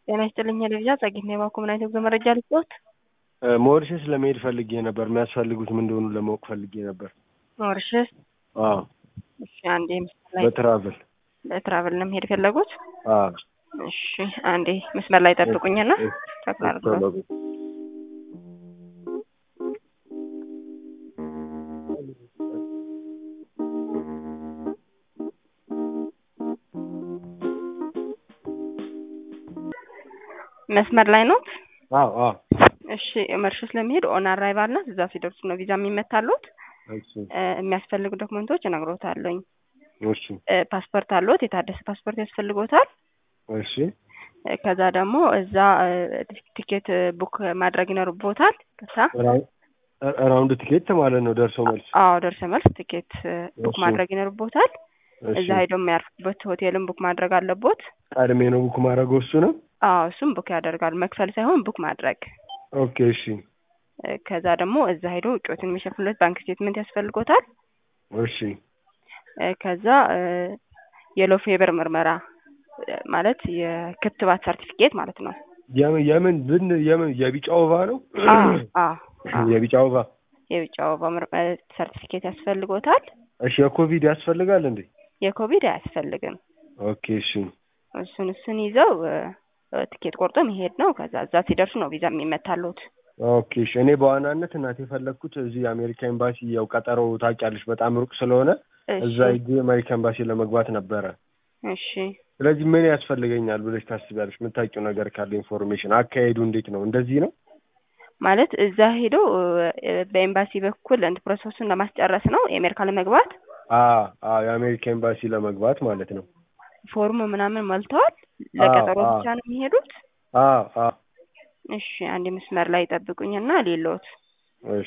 ጤና ይስጥልኝ ልብዣ ጸጌት ነው የባኮ ምን አይነት ጉዞ መረጃ ልስጥዎት? ሞሪሸስ ለመሄድ ፈልጌ ነበር። የሚያስፈልጉት ምን እንደሆኑ ለማወቅ ፈልጌ ነበር። ሞሪሸስ አዎ እሺ፣ አንዴ መስመር ላይ በትራቭል በትራቭል ነው መሄድ የፈለጉት? አዎ እሺ፣ አንዴ መስመር ላይ ጠብቁኝና ተክላርጉ መስመር ላይ ነው። አዎ አዎ እሺ መርሸስ ለመሄድ ኦን አራይቫል ናት። እዛ ሲደርሱ ነው ቪዛ የሚመታሉት። እሺ የሚያስፈልጉ ዶክመንቶች እነግሮታለሁኝ። እሺ ፓስፖርት አለዎት? የታደሰ ፓስፖርት ያስፈልጎታል። እሺ ከዛ ደግሞ እዛ ቲኬት ቡክ ማድረግ ይኖርቦታል። ከዛ ራውንድ ቲኬት ማለት ነው ደርሶ መልስ። አዎ ደርሰ መልስ ቲኬት ቡክ እሺ። ማድረግ ይኖርቦታል። እሺ እዛ ሄደው የሚያርፉበት ሆቴልን ቡክ ማድረግ አለቦት። ቀድሜ ነው ቡክ ማድረገው እሱ ነው። አዎ እሱም ቡክ ያደርጋል። መክፈል ሳይሆን ቡክ ማድረግ። ኦኬ እሺ ከዛ ደግሞ እዛ ሄደው ውጮትን የሚሸፍኑለት ባንክ ስቴትመንት ያስፈልጎታል። እሺ ከዛ የሎ ፌቨር ምርመራ ማለት የክትባት ሰርቲፊኬት ማለት ነው። የምን የምን ብን የምን የቢጫ ወባ ነው? አዎ አዎ አዎ የቢጫ ወባ የውጭ ወባ ምርመራ ሰርቲፊኬት ያስፈልጎታል። እሺ የኮቪድ ያስፈልጋል እንዴ? የኮቪድ አያስፈልግም። ኦኬ እሺ እሱን እሱን ይዘው ትኬት ቆርጦ መሄድ ነው። ከዛ እዛ ሲደርሱ ነው ቪዛ የሚመታሉት። ኦኬ እሺ እኔ በዋናነት እናቴ የፈለግኩት እዚህ የአሜሪካ ኤምባሲ ያው ቀጠሮ ታውቂያለሽ በጣም ሩቅ ስለሆነ እዛ እሺ ሂጄ የአሜሪካ ኤምባሲ ለመግባት ነበረ። እሺ ስለዚህ ምን ያስፈልገኛል ብለሽ ታስቢያለሽ? የምታውቂው ነገር ካለ ኢንፎርሜሽን፣ አካሄዱ እንዴት ነው? እንደዚህ ነው? ማለት እዛ ሄዶ በኤምባሲ በኩል እንት ፕሮሰሱን ለማስጨረስ ነው የአሜሪካ ለመግባት አዎ አዎ የአሜሪካ ኤምባሲ ለመግባት ማለት ነው። ፎርም ምናምን ሞልተዋል። ለቀጠሮ አዎ። ብቻ ነው የሚሄዱት። አዎ አዎ እሺ አንድ መስመር ላይ ጠብቁኝና ሌሎት እሺ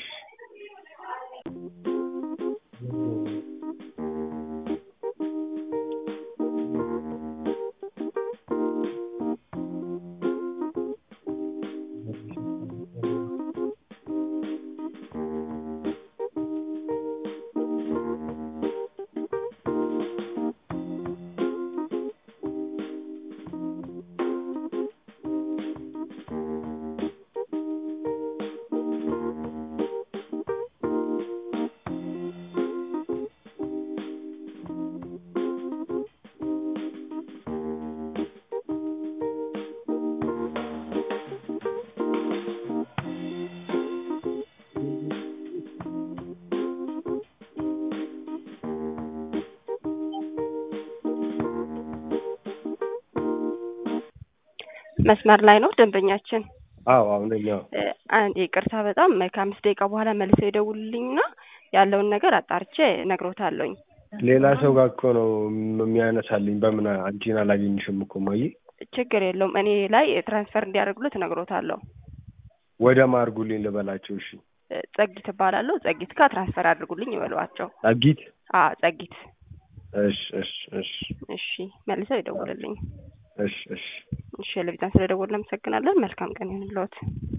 መስመር ላይ ነው ደንበኛችን። አዎ አዎ ነኝ አዎ እ፣ አንድ ይቅርታ በጣም ከአምስት ደቂቃ በኋላ መልሰው ይደውሉልኝና ያለውን ነገር አጣርቼ እነግሮታለሁኝ። ሌላ ሰው ጋር እኮ ነው የሚያነሳልኝ። በምን አንቺን አላገኝሽም እኮ ማየ። ችግር የለውም እኔ ላይ ትራንስፈር እንዲያደርጉለት እነግሮታለሁ። ወደ ማርጉልኝ ልበላቸው። እሺ እ፣ ጸጊት እባላለሁ። ጸጊት ጋር ትራንስፈር አድርጉልኝ ይበሏቸው። ጸጊት። አ ጸጊት። እሺ እሺ እሺ እሺ መልሰው ይደውሉልኝ። እሺ እሺ እሺ ለቪዛን ስለደወሉ አመሰግናለን። መልካም ቀን ይሁንልዎት።